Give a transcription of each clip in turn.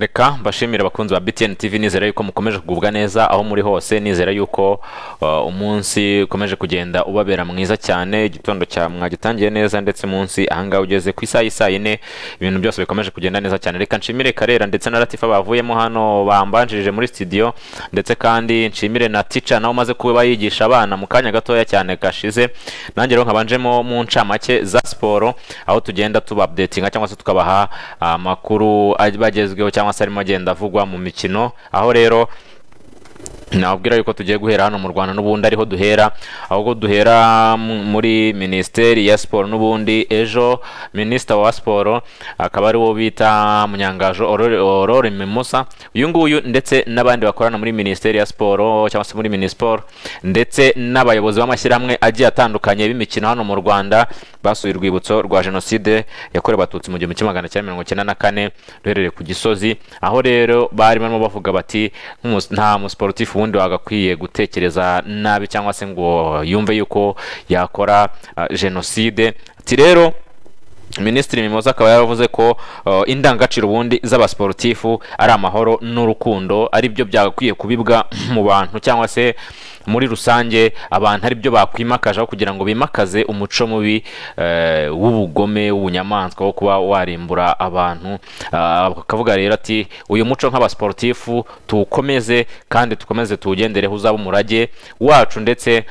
reka mbashimire abakunzi ba btn tv nizera yuko mukomeje kugubwa neza aho muri hose nizera yuko uh, umunsi ukomeje kugenda ubabera mwiza cyane igitondo cya mwagitangiye neza ndetse munsi ahangaha ugeze ku isaha y'isaa yine ibintu byose bikomeje kugenda neza cyane reka nshimire karera ndetse na latifa bavuyemo hano bambanjirije muri studio ndetse kandi nshimire na tica nawe umaze kuba yigisha abana mu kanya gatoya cyane gashize nanjye rero nkabanjemo mu ncamake za siporo aho tugenda tubapdetinga cyangwa se tukabaha amakuru bagezweho cyangwa se arimo agenda avugwa mu mikino aho rero nabwira yuko tugiye guhera hano mu rwanda n'ubundi ariho duhera ahubwo duhera muri minisiteri ya siporo n'ubundi ejo minisita wa siporo akaba ari wo bita munyangajo aurore memusa uyu nguyu ndetse n'abandi bakorana muri minisiteri ya siporo cyangwa se muri minisiporo ndetse n'abayobozi b'amashyirahamwe agiye atandukanye b'imikino hano mu rwanda basuye urwibutso rwa jenoside yakorewe abatutsi mu gihumbi kimwe magana cyenda mirongo icyenda na kane ruherereye ku gisozi aho rero bari barimo bavuga bati nta musiporutifu ubundi wagakwiye gutekereza nabi cyangwa se ngo yumve yuko yakora jenoside ati rero minisitiri mimoza akaba yaravuze ko indangagaciro ubundi z'abasiporutifu ari amahoro n'urukundo ari byo byagakwiye kubibwa mu bantu cyangwa se muri rusange abantu ari byo bakwimakazaho kugira ngo bimakaze umuco mubi w'ubugome w'ubunyamaswa wo kuba warimbura abantu akavuga rero ati uyu muco nk'abasiporutifu tuwukomeze kandi tukomeze tuwugendereho uzaba umurage wacu ndetse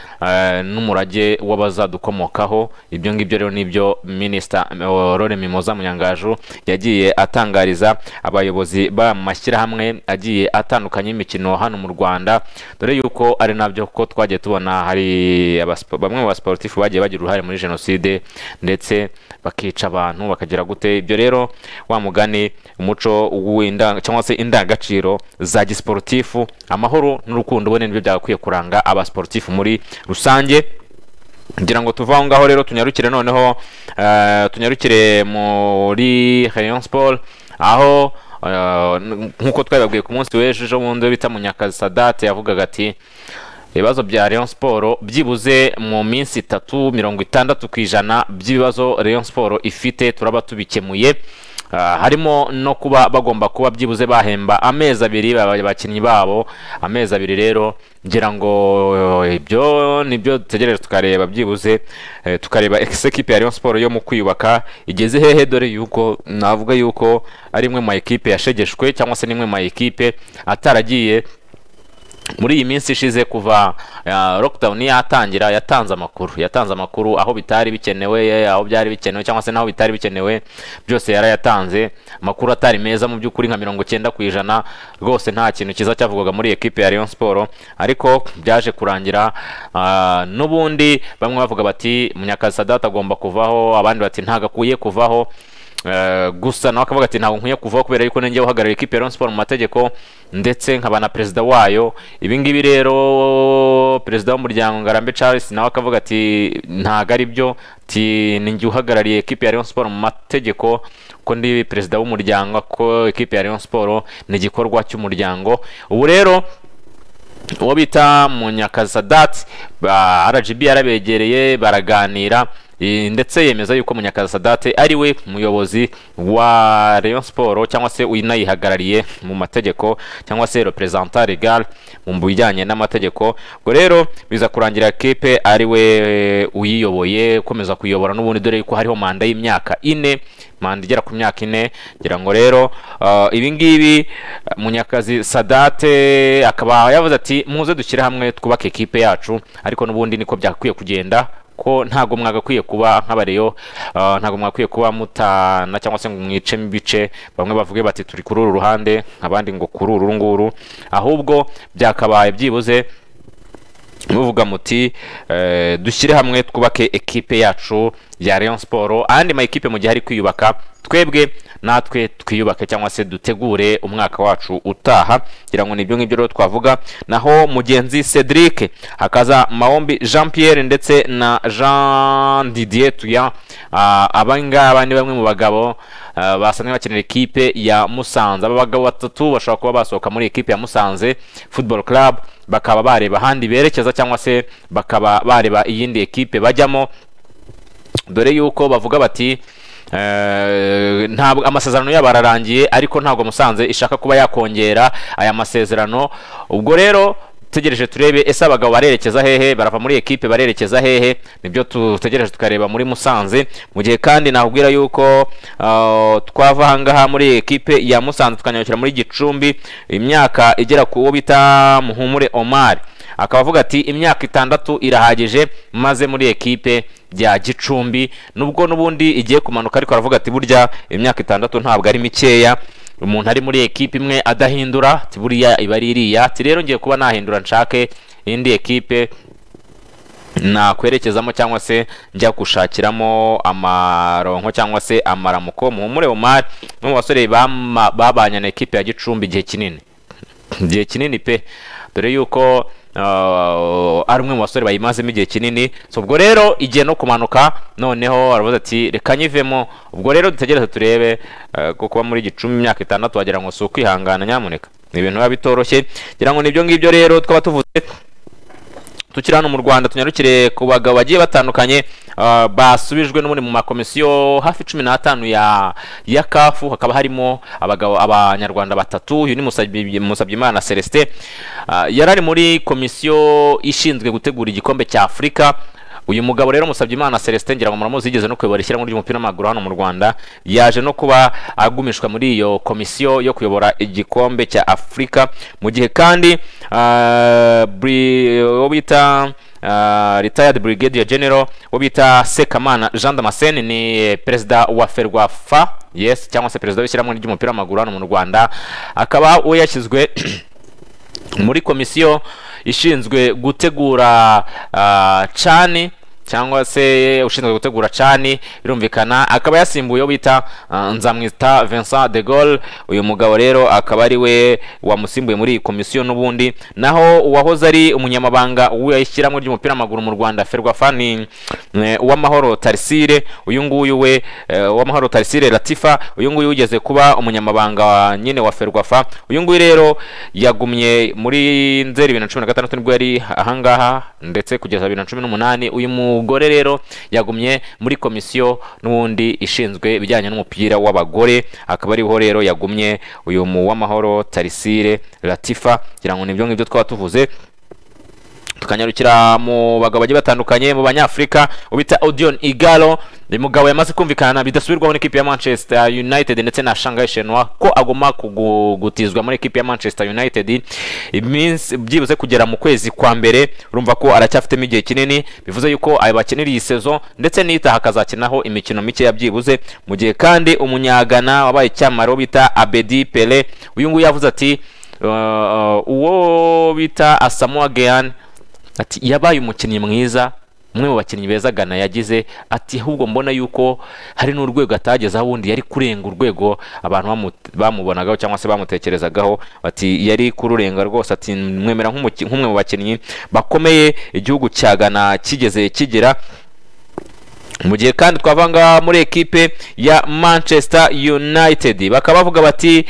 n'umurage w'abazadukomokaho ibyo ngibyo rero nibyo minisita Aurore Mimoza Munyangaju yagiye atangariza abayobozi b'amashyirahamwe agiye atandukanye y'imikino hano mu Rwanda dore yuko ari nabyo ko twagiye tubona hari bamwe mu basportifu bagiye bagira uruhare muri jenoside ndetse bakica abantu bakagira gute ibyo rero wa mugani umuco cyangwa se indangagaciro za gisiporutifu amahoro n'urukundo ubone nibyo byagakwiye kuranga abasportifu muri rusange kugira ngo tuve aho ngaho rero tunyarukire noneho tunyarukire muri Rayon Sport aho nk'uko twabibabwiye ku munsi w'ejo ejo bundi bita munyakazi sadate yavugaga ati ibibazo bya Rayon Sport byibuze mu minsi itatu mirongo itandatu ku ijana by'ibibazo Rayon Sport ifite turaba tubikemuye harimo no kuba bagomba kuba byibuze bahemba amezi abiri abakinnyi babo amezi abiri rero ngira ngo ibyo nibyo dutegereje tukareba byibuze tukareba ekipe ya Rayon Sport yo mu kwiyubaka igeze hehe dore yuko navuga yuko ari imwe mu ekipe yashegeshwe cyangwa se n'imwe mu ekipe ataragiye muri iyi minsi ishize kuva lockdown yatangira yatanze amakuru yatanze amakuru aho bitari bikenewe aho byari bikenewe cyangwa se n'aho bitari bikenewe byose yarayatanze amakuru atari meza mu by'ukuri nka mirongo cyenda ku ijana rwose nta kintu cyiza cyavugwaga muri ekipe ya Rayon Sport ariko byaje kurangira n'ubundi bamwe bavuga bati munyakazi sadata agomba kuvaho abandi bati ntago akwiye kuvaho gusa nawe akavuga ati ntabwo nkwiye kuvaho kubera yuko nenge uhagarariye ikipe ya Rayon Sport mu mategeko ndetse nkaba na perezida wayo ibingibi rero perezida w'umuryango ngarambe Charles nawe akavuga ati ntago ari byo ati ninjye uhagarariye ekipe ya Rayon Sport mu mategeko ko ndi perezida w'umuryango ko ekipe ya Rayon Sport ni igikorwa cy'umuryango ubu rero uwo bita munyakazadat rgb yarabegereye baraganira ndetse yemeza yuko munyakaza sadate ari we muyobozi wa Rayon Sport cyangwa se unayihagarariye mu mategeko cyangwa se representant legal mu bijyanye n'amategeko ubwo rero biza kurangira kipe ari we uyiyoboye ukomeza kuyobora n'ubundi dore yuko hariho manda y'imyaka ine manda igera ku myaka ine ngira ngo rero ibingibi munyakazi sadate akaba yavuze ati muze dushyire hamwe twubake ekipe yacu ariko n'ubundi niko byakwiye kugenda ko ntabwo mwagakwiye kuba nk'abareyo ntabwo mwagakwiye kuba mutana cyangwa se ngo mwicemo ibice bamwe bavuge bati turi kuri uru ruhande abandi ngo kuri uru nguru ahubwo byakabaye byibuze muvuga muti dushyire hamwe twubake ekipe yacu ya Rayon Sport andi ma ekipe mu gihe ari kwiyubaka twebwe natwe twiyubake cyangwa se dutegure umwaka wacu utaha kugira ngo nibyo ngibyo rero twavuga naho mugenzi Cedric hakaza Maombi Jean Pierre ndetse na Jean Didier Tuya abangaba ni bamwe mu bagabo basanzwe bakenera ikipe ya Musanze aba bagabo batatu bashobora kuba basohoka muri ekipe ya Musanze Football Club bakaba bareba ahandi berekeza cyangwa se bakaba bareba iyindi ekipe bajyamo dore yuko bavuga bati Eh, ntabwo amasezerano yabo ararangiye ariko ntabwo musanze ishaka kuba yakongera aya masezerano ubwo rero tegereje turebe ese abagabo barerekeza hehe barava muri ekipe barerekeza hehe nibyo dutegereje tukareba muri musanze mu gihe kandi nakubwira yuko ah, twava ahangaha muri ekipe ya musanze tukanyarukira muri gicumbi imyaka igera ku wo bita muhumure omar akaba avuga ati imyaka itandatu irahagije maze muri ekipe ya gicumbi nubwo n'ubundi igiye kumanuka ariko aravuga ati burya imyaka itandatu ntabwo ari mikeya umuntu ari muri ekipe imwe adahindura ati buriya iba ari iriya ati rero ngiye kuba nahindura nshake indi ekipe nakwerekezamo cyangwa se njya gushakiramo amaronko cyangwa se amaramuko muhumure umari no mu basore bama- babanye na ekipe ya gicumbi igihe kinini igihe kinini pe dore yuko ah, ari umwe mu basore bayimazemo igihe kinini so ubwo rero igiye no kumanuka noneho aravuze ati reka nyivemo ubwo rero dutegereze turebe ah, ko kuba muri gicumbi imyaka itandatu wagira ngo si ukwihangana nyamuneka ni ibintu biba bitoroshye ngira ngo nibyo ngibyo rero twaba tuvuze tukiri hano mu rwanda tunyarukire ku bagabo bagiye batandukanye ah, basubijwe n'ubundi mu makomisiyo hafi cumi n'atanu ya ya kafu hakaba harimo abagabo abanyarwanda batatu uyu ni Musabyi- musabyimana celestin Ah, yari ari muri komisiyo ishinzwe gutegura igikombe cya afurika uyu mugabo rero Musabyimana Celestin ngira ngo muramuzi yigeze no kuyobora ishyirahamwe ry'umupira w'amaguru hano mu Rwanda yaje no kuba agumishwa muri iyo komisiyo yo kuyobora igikombe cya Afurika mu gihe kandi ah, bri- uwo bita ah, retired brigadier general uwo bita Sekamana Jean Damascene ni eh, perezida wa Ferwafa yes cyangwa se perezida w'ishyirahamwe ry'umupira w'amaguru hano mu Rwanda akaba we yashyizwe muri komisiyo ishinzwe gutegura ah, cani cyangwa se ushinzwe gutegura cani birumvikana akaba yasimbuye uwo bita ah, nzamwita Vincent de Gaulle uyu mugabo rero akaba ari we wamusimbuye muri iyi komisiyo n'ubundi naho uwahoze ari umunyamabanga w'ishyirahamwe ry'umupira w'amaguru mu Rwanda Ferwafa ni eh, uwamahoro Tarisire uyu nguyu we eh, uwamahoro Tarisire Latifa uyu nguyu ugeze kuba umunyamabanga wa- nyine wa Ferwafa uyu nguyu rero yagumye muri nzeri bibiri na cumi na gatandatu nibwo yari ahangaha ndetse kugeza bibiri na cumi n'umunani uyu mugore rero yagumye muri komisiyo n'ubundi ishinzwe ibijyanye n'umupira w'abagore akaba ariho rero yagumye uyu mu w'amahoro Tarisire Latifa kugira ngo nibyo ngibyo twaba tuvuze tukanyarukira mu bagabo bagiye batandukanye mu banyafurika ubita Odion Igalo ni mugabo yamaze kumvikana bidasubirwaho n'ikipe ya Manchester United ndetse na Shanghai Shenhua ko agomba kugutizwa muri ekipe ya Manchester United iminsi byibuze kugera mu kwezi kwa mbere urumva ko aracyafitemo igihe kinini bivuze yuko aya bakinira iyi sezo ndetse n'itaha akazakinaho imikino mikeya byibuze mu gihe kandi umunyagana wabaye icyamara uwo bita Abedi Pele uyu nguyu yavuze ati uh, uh, uwo bita Asamoah Gyan ati yabaye umukinnyi mwiza umwe mu bakinnyi beza Ghana yagize ati ahubwo mbona yuko hari n'urwego atagezeho ubundi yari kurenga urwego abantu bamu- bamubonagaho cyangwa se bamutekerezagaho ati yari kururenga rwose ati mwemera nk'umuki- nk'umwe mu bakinnyi bakomeye igihugu cya Ghana kigeze kigira mu gihe kandi twavanga muri ekipe ya Manchester United bakaba bavuga bati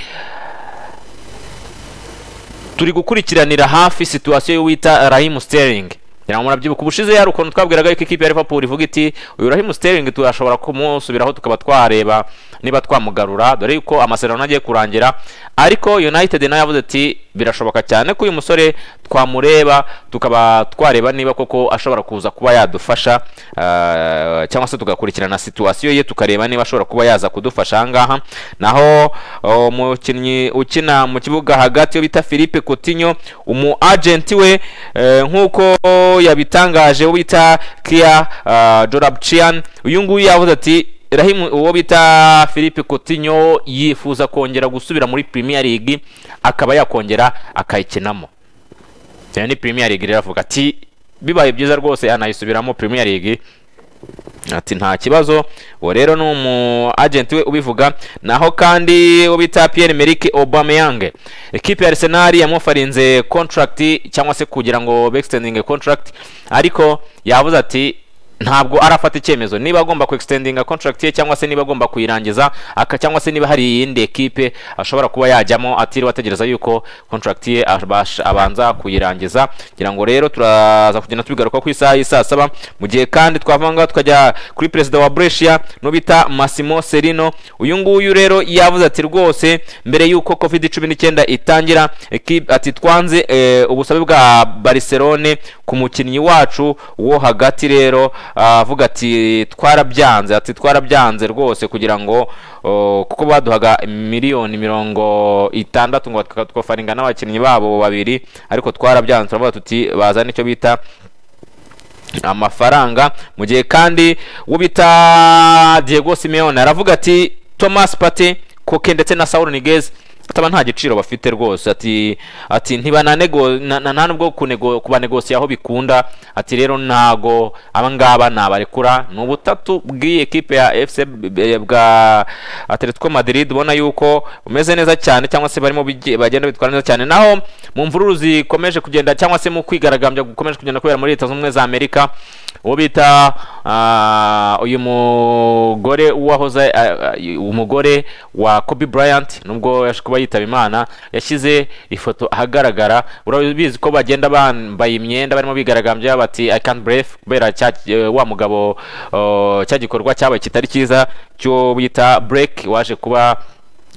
turi gukurikiranira hafi situwasiyo y'uwita Raheem Sterling ngira ngo murabyibuka ubushize yari ukuntu twabwiraga yuko ikipe ya Liverpool ivuga iti uyu Raheem Sterling turashobora kumusubiraho tukaba twareba niba twamugarura dore yuko amasezerano agiye kurangira ariko United nayo yavuze ati birashoboka cyane ko uyu musore twamureba tukaba twareba niba koko ashobora kuza kuba yadufasha ah, cyangwa se tugakurikirana situwasiyo ye tukareba niba ashobora kuba yaza kudufasha ahangaha naho oh, umukinnyi ukina mu kibuga hagati yo bita Philippe Coutinho umu agent we eh, nk'uko yabitangaje uwo bita Kia uh, Jorabchian uyu nguyu yavuze ati Rahim uwo bita Philippe Coutinho yifuza kongera gusubira muri Premier League akaba yakongera akayikinamo Iyo ni Premier League rero avuga ati bibaye byiza rwose anayisubiramo Premier League ati nta kibazo uwo rero ni umu agent we ubivuga naho kandi uwo bita Pierre Emerick Aubameyang ekipe ya Arsenal yamufarinze contract cyangwa se kugira ngo extending contract ariko yavuze ati ntabwo arafata icyemezo niba agomba ku extendinga contract ye cyangwa se niba agomba kuyirangiza aka cyangwa se niba hari iyindi ekipe ashobora kuba yajyamo atiriwe ategereza yuko contract ye abasha- abanza kuyirangiza kugira ngo rero turaza kugenda tubigaruka ku isaha y'i saa saba mu gihe kandi twava ngaho tukajya kuri perezida wa Brescia n'ubita Massimo Serino uyu nguyu rero yavuze ati rwose mbere yuko covid cumi n'icyenda itangira ekipe ati twanze eh, ubusabe bwa Barcelone ku mukinnyi wacu wo hagati rero ah, avuga ati twarabyanze ati twarabyanze rwose kugira ngo oh, kuko baduhaga miliyoni mirongo itandatu ngo twafaringa n'abakinnyi babo babiri ariko twarabyanze turavuga tuti bazana icyo bita amafaranga mu gihe kandi uwo bita Diego Simeone aravuga ati Thomas Partey Koke ndetse na Saul Niguez ataba nta giciro bafite rwose ati ati ntibanego nta nubwo kunego- kubanegosiya aho bikunda ati rero ntago aba ngaba nabarekura ni ubutatu bw'iyi ekipe ya FC b- eh, bwa Atletico Madrid ubona yuko bumeze neza cyane cyangwa se barimo bigi- bagenda bitwara neza cyane naho mu mvururu zikomeje kugenda cyangwa se mu kwigaragambya gukomeje kugenda kubera muri leta zunze ubumwe za Amerika uwo bita ah, uyu mugore wahoze ah, ah, umugore wa Kobe Bryant nubwo yaje kuba yitaba Imana yashyize ifoto ahagaragara urabizi ko bagenda bambaye imyenda barimo bigaragambya bati I can't breathe kubera cya eh, wa mugabo oh, cya gikorwa cyabaye kitari cyiza cyo bita break waje kuba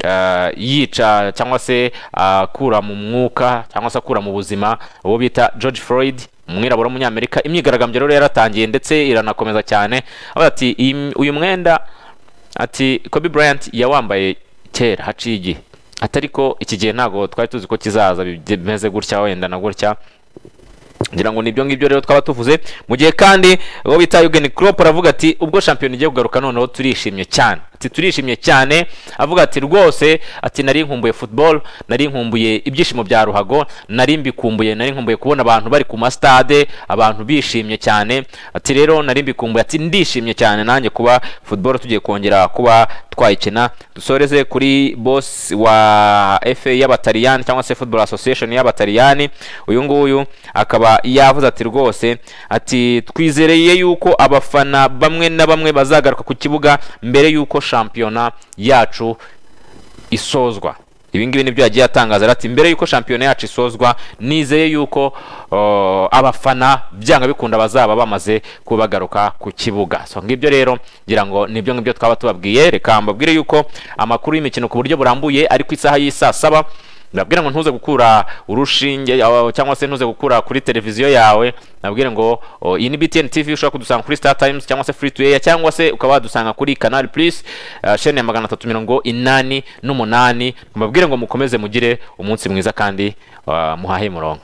eh, yica cyangwa se akura mu mwuka cyangwa se akura mu buzima uwo bita George Floyd umwirabura w'umunyamerika imyigaragambyo rero yaratangiye ndetse iranakomeza cyane avuga ati "Iyi- uyu mwenda ati Kobe Bryant yawambaye kera haciye igihe ati ariko iki gihe ntabwo twari tuzi ko kizaza bimeze gutya wenda na gutya ngira ngo nibyo ngibyo rero twaba tuvuze mu gihe kandi uwo bita Jurgen Klopp aravuga ati ubwo shampiyona igiye kugaruka noneho turishimye cyane ati turishimye cyane avuga ati rwose ati nari nkumbuye football nari nkumbuye ibyishimo bya ruhago nari mbikumbuye nari nkumbuye kubona abantu bari ku masitade abantu bishimye cyane ati rero nari mbikumbuye ati ndishimye cyane nanjye kuba football tugiye kongera kuba twayikina dusoreze kuri boss wa FA y'abataliyani cyangwa se football association y'abataliyani uyu nguyu akaba yavuze ati rwose ati twizereye yuko abafana bamwe na bamwe bazagaruka ku kibuga mbere yuko shampiyona yacu isozwa ibi ngibi nibyo yagiye atangaza ati mbere yuko shampiyona yacu isozwa nizeye yuko uh, abafana byanga bikunda bazaba bamaze kubagaruka ku kibuga so ngibyo rero ngira ngo nibyo ngibyo twaba tubabwiye reka mbabwire yuko amakuru y'imikino ku buryo burambuye ari ku isaha y'i saa saba nabwira ngo ntuze gukura urushinge aho- cyangwa se ntuze gukura kuri televiziyo yawe nabwire ngo o, iyi ni BTN TV ushobora kudusanga kuri Star Times cyangwa se Free to Air cyangwa se ukaba wadusanga kuri Canal Plus uh, chaîne ya magana atatu mirongo inani n'umunani mbabwire ngo mukomeze mugire umunsi mwiza kandi uh, muhahe murongo